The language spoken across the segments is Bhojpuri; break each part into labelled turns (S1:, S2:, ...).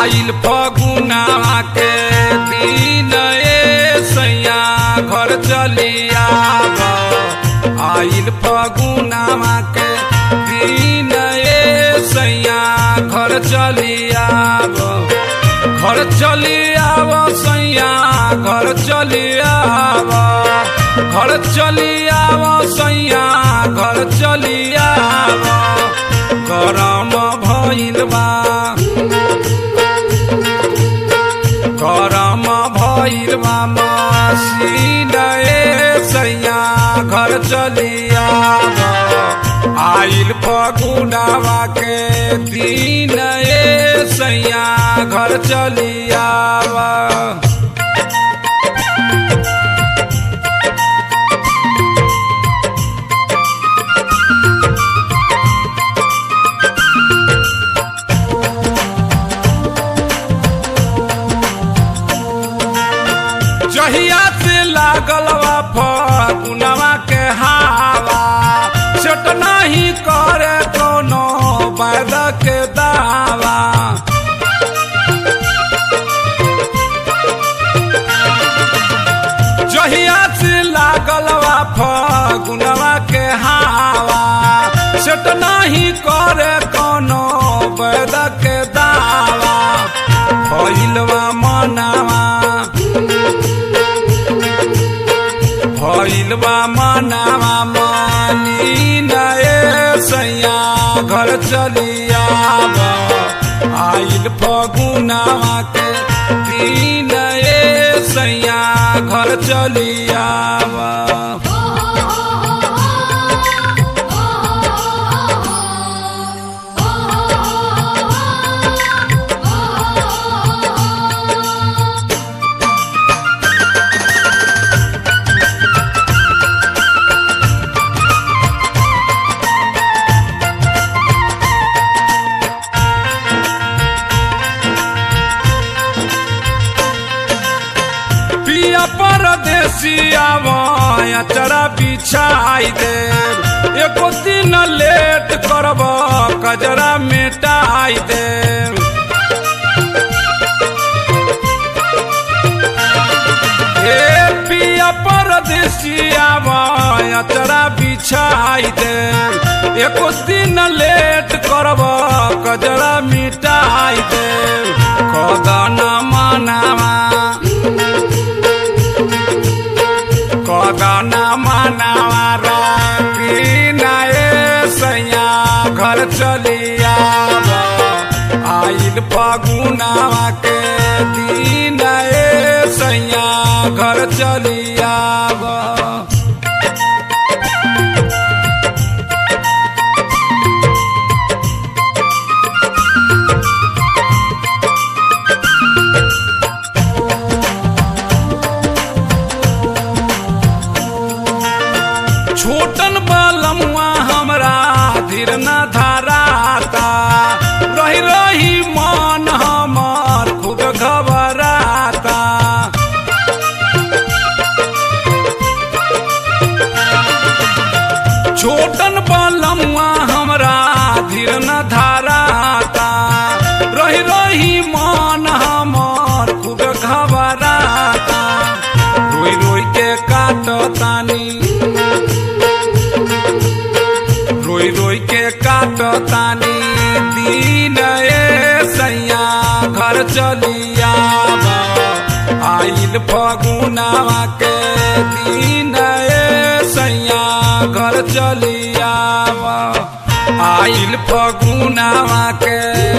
S1: आइल फगुनावा के दिन ए सैया घर चलिया आइल फगुनावा के दिन ए सैया घर चलिया घर चलिया सैया घर चलिया घर चलिया सैया घर चलिया गरम भइल बा गरम भइल बा मसीन ए सैया घर चलिया आइल फगुनावा के दिन ए सैया घर चलिया जहिया से लागल बा फगुनवा के हावा सेट नहीं करे कोनो बैद के दावा जहिया से लागल बा फगुनवा के हावा सेट नहीं करे कोनो बैद के दावा भइलवा मनावा भइलबा मनावा मानी नए सैया घर चलिया आइल फगुनावा के दिन ए सैया घर चलिया पिया परदेसिया अचरा बिछाई दे एको दिन लेट करब कजरा मिटाई दे हे पिया परदेसिया अचरा बिछाई दे एको दिन लेट करब कजरा मिटाई दे कदन मनावा कदना मनावा राए सैया घर चलिया आइल फगुनावा के दिन ए सैया घर चलिया छोटन बालमुआ हमरा धीर न धाराता रही रही मन हमर खूब घबराता छोटन बालमुआ हमरा धीर न धाराता रही रही मन हमर खूब घबराता रोई रोई के काटतानी रोई रोई के काटतानी दिन ए सैया घर चलिया आइल फगुनावा के दिन ए सैया घर चलिया आइल फगुनावा के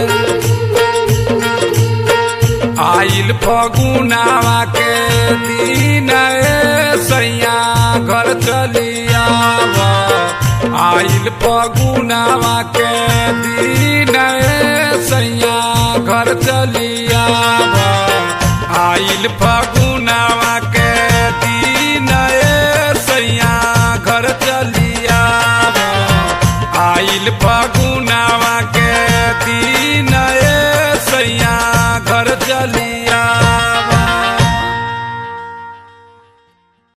S1: आइल फगुनावा के दिन ए सैया घर चलिया आइल फगुनावा के दिन ए सैया घर चलिया आइल फगुनावा के दिन ए सैया घर चलिया आइल फगुनावा के दिन ए सैया घर चलिया